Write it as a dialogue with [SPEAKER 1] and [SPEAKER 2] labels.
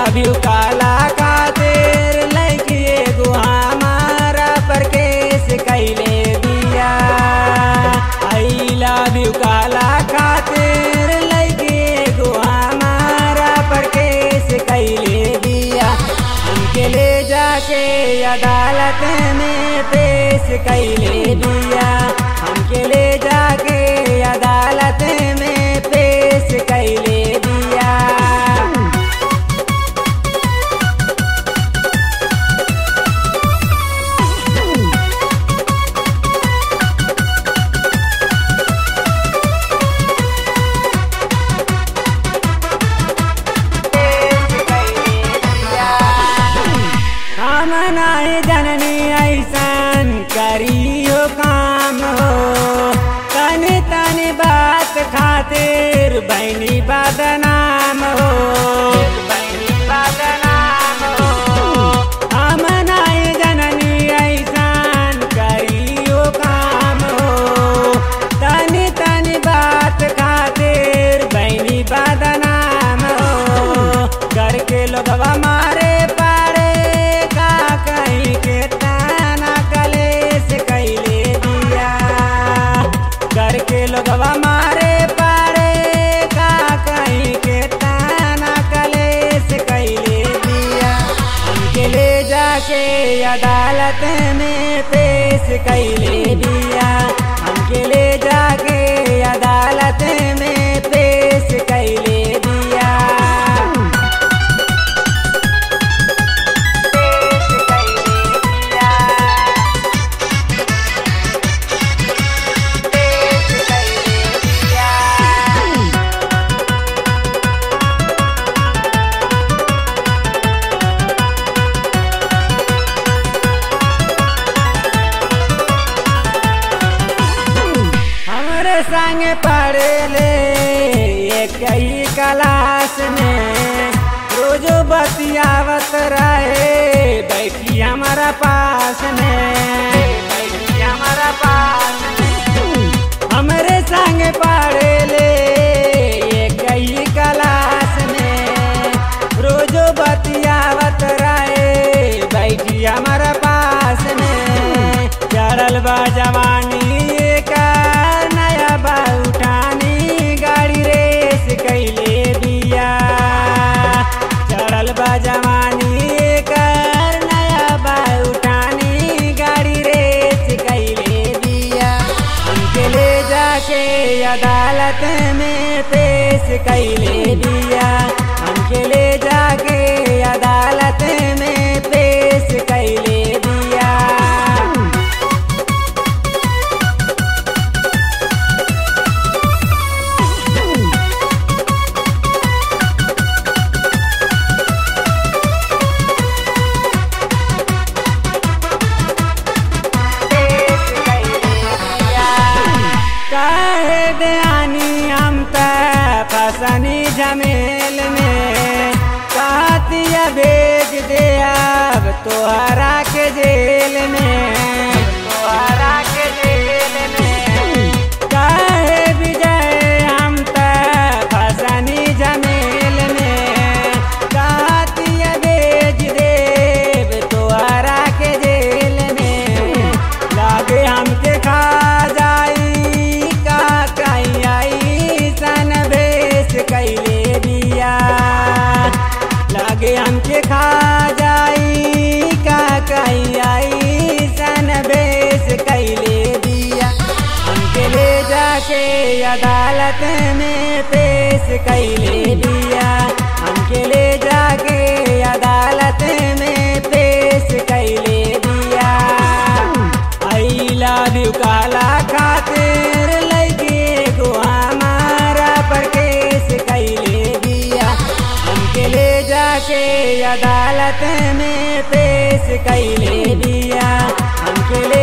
[SPEAKER 1] love you काला खातिर लड़की एगो हमारा पर केस कैले दिया आई लव यू काला खातिर लड़की एगो हमारा पर केस कैले दिया हमके ले जाके अदालत में पेश कैले दिया हमके ले जाके अदालत में पेश कैले दिया हम नहीं जननी ऐसन करियो काम हो तनी तनी बात खातिर बहनी बदनाम हो बहनी बदनाम हो हम नहीं जननी ऐसन करियो काम हो तनी तनी बात खातिर बहनी बदनाम हो घर के लोगवा मारे पारे का कहीं के ताना कलेस कैले दिया घर के लोगवा मारे पारे का कहीं के ताना कलेस कैले दिया हमके ले जाके अदालत में पेश कैले दिया हमके ले जाके अदालत में पेश कैले दिया पेश कैले दिया पेश कैले दिया हमरे संग पढ़े ले एक ही क्लास में रोज बतियावत रहे बैठी हमारा पास में बैठी हमारा पास में हमरे संग पढ़े ले एक ही क्लास में रोज बतियावत रहे बैठी हमारा पास में चढ़ल बा जवानी का नया बा उठानी गाड़ी रेस कैले दिया चढ़ल बा जवानी कर नया बा उठानी गाड़ी रेस कैले दिया हमके ले जाके अदालत में पेश कैले दिया हमके ले जाके अदालत में पेश कैले दिया काहे दयानी हम त फसनी झमेल में कातिया भेज दे अब तोहरा के जेल में तोहरा के जेल में काहे विजय हम त फसनी झमेल में कातिया भेज देव तोहरा के जेल में लागे हमके खा जाई का कहीं आई सन भेस कैले दिया लागे हमके खा जाई का कहीं आई सन भेस कैले दिया हमके ले जाके अदालत में पेश कैले दिया हमके ले जाके अदालत में पेश कैले दिया आई लव यू काला खातिर लगे गो हमारा पर केस कैले दिया हमके ले जाके अदालत में पेश कैले दिया हमके ले